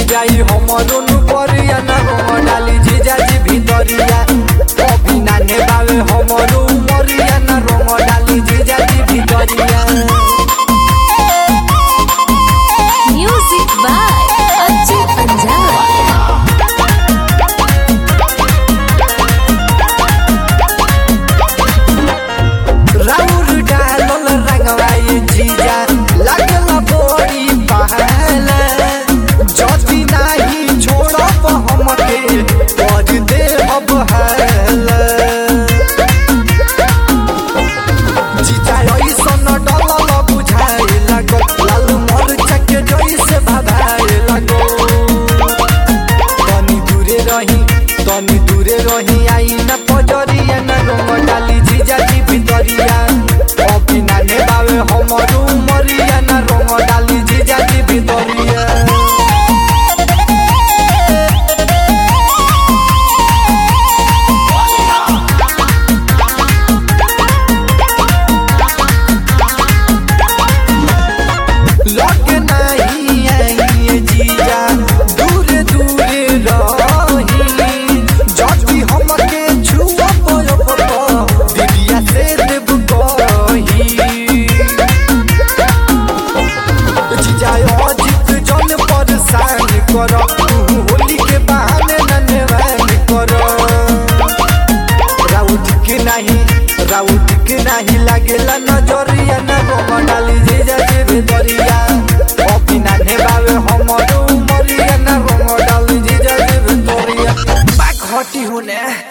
जाई हमरो नु परिया ना रंग डाली जीजा जी भितरिया अभी नाने बावे हमरो मरिया ना रंग डाली जीजा जी भितरिया Music by Ajay Panjab. राउर डालल रंगवाई जीजा लागल बोरी पहले जति नाही छोड़ब हमके कर दे अब हल जीजा ऐसन डलल बुझाए लगो लाल मरचा के जैसे भभाए लगो तनी दूरे रही तनी दूरे रही आई न पजरिया न रंग डाली जीजा जी भितरिया अभी नाने बावे हमरो मरिया न रंग डाली जीजा जी भितरिया लगे नहीं आई जीजा दूरे दूरे रही जति हमके छुआ पयो पतो दिदिया से देव कही जीजा अजित जन परेशान कर तू होली के बहाने नन्हेवान कर राउत के नहीं राउत के नहीं लागेला नजरिया न रंग डाली जीजा जी भितरिया अभी नाने बावे हमरो मरिया न रंग डाली जीजा जी भितरिया बाक हटी होने